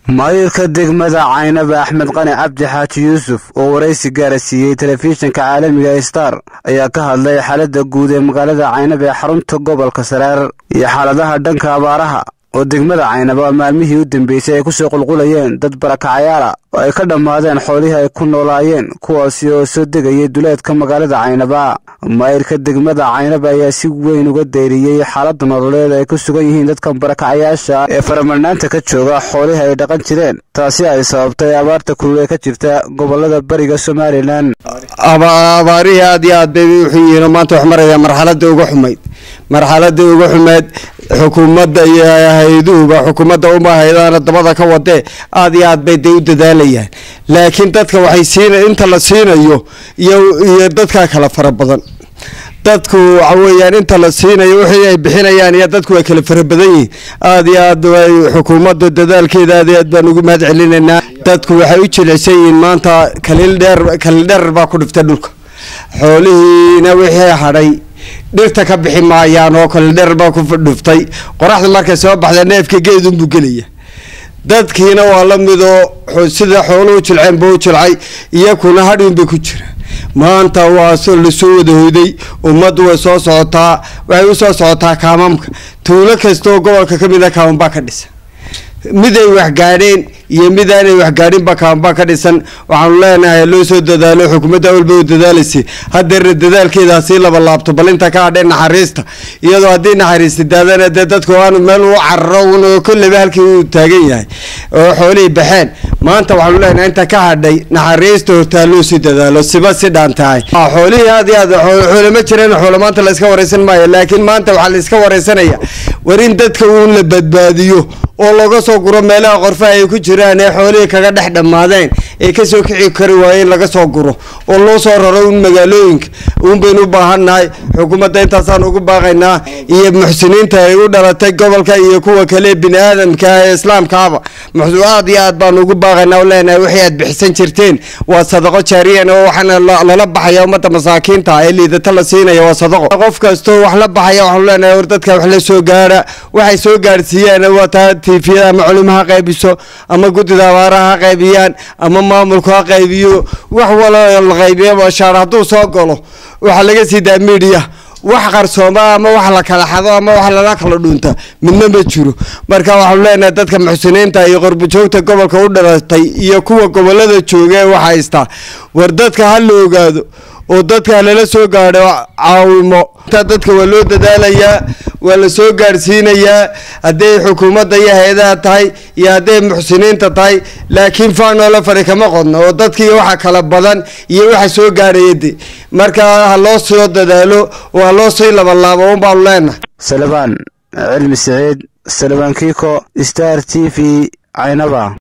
maayirka degmada caynaba axmed qani cabdi xaaji yuusuf oo waraysi gaara siiyey telefishinka caalamiga star ayaa ka hadlay xaaladda guud ee magaalada caynaba ee xarunta gobolka saraar iyo xaaladaha dhanka abaaraha oo degmada caynaba maalmihii u dambeysay ay kusoo qulqulayeen dad barakacayaala oo ay ka dhammaadeen xoolihii ay ku noolaayeen kuwaasi oo soo degayay duleedka magaalada caynaba maayirka degmada caynaba ayaa si weyn uga dayriyey xaaladda nololeed ay ku sugan yihiin dadkan barakacayaasha ee faramarnaanta ka jooga xoolihii ay dhaqan jireen taasi ay sababtay abaarta kulul ee ka jirta gobolada bariga somalilan abaarihii aad iyo aad bay wuxuu yihiin maanta wax maraya marxaladda uga xumayd marxaladda uga xumeed xukuumadda iyo hay-aduhuba xukuumadda uma haydaana dabada ka wadee aad iyo aad bay dee u dadaalayaan laakiin dadka waxay siina inta la siinayo iyo iyo dadkaa kala fara badan dadku waxa weeyaan inta la siinayo wixii ay bixinayaan iyo dadku way kala fara badan yihiin aad iyo aad way xukuumadda dadaalkeeda aad iyo aad baan ugu mahad celinaynaa dadku waxay u jilicsan yihiin maanta kaliil dheer kaliil dheer baa ku dhiftay dhulka xoolihiina wixii hadhay dhirta ka bixi maayaan oo kale dheer baa ku dhuftay qoraxda markay soo baxda neefka geedunbuu gelaya dadkiina waa la midoo sida xooluhu jilceen buu jilcay iyakuna hadhiunbay ku jiraan maanta waa lasoo wada hoyday ummaddu way soo socotaa waxay usoo socotaa kaamamka tuulo kastaoo gobolka ka mida kaaman baa ka dhisan mid ay waxgaadheen iyo mid aanay waxgaadhinba kaanbaa ka dhisan waxaanu leenahay loo soo dadaalo xukuumadda walba u dadaalaysay hadeerna dadaalkeedaa sii laba laabto bal inta ka hadheen naxariista iyadoo haddii naxariista daadana dee dadku aanu meel u cararo un oo kolleyba halkii uu taagan yahay oo xoolihii baxeen maanta waxaanu leenahay inta ka hadhay naxariista hortaa loo sii dadaalo siba si dhaan tahay xoolihii aad iyo aad xoole ma jireen xoole maanta la iska wareysan maayo laakiin maanta waxaa la iska wareysanaya war in dadka uun la badbaadiyo oo looga soo guro meelaha qorfaha ay ku jiraan ee xoolihii kaga dhex dhammaadeen ee kasoo kici kari waayeen laga soo guro oo loo soo raro un magaalooyinka uun baynu u baahannahay xukuumadda intaasaan ugu baaqaynaa iyo muxsiniinta ay u dhalatay gobolka iyo kuwa kale bini aadamka ee islaamkaaba aad iyo aad baanu ugu baaqaynaa leenahay wixii aad bixisan jirteen waa sadaqo jaariyan oo waxaana lala baxaya ummadda masaakiinta ee liidata la siinaya waa sadaqo qof kastoo wax la baxaya waxaanu leenahay war dadka wax la soo gaara waxay soo gaarsiiyaan waa taa tifiyada ama culimo ha qaybiso ama guddida abaaraha ha qaybiyaan ama maamulku ha qaybiyo wax walo la qaybiyo bashaar hadduu soo galo waxaa laga sii daa midiya wax qarsooma ama wax la kala xado ama wax lala kala dhuunta midna ma jiro marka waxaanu leenahay dadka muxsiniinta iyo qorbojoogta gobolka u dhalatay iyo kuwa gobolada jooga ee wax haystaa war dadka ha la ogaado oo dadka lala soo gaadho caawimo intaa dadka waa loo dadaalayaa waa la soo gaadhsiinayaa hadday xukuumadda iyo hay-adaha tahay iyo hadday muxsiniinta tahay laakiin faanoola fari kama qodno oo dadkii waxa kala badan iyo waxa soo gaadhaya de marka ha loo soo dadaalo oo ha loo sii labalaabo un baanu leenahay salabaan cilmi siciid salabaan kiiko star t v caynaba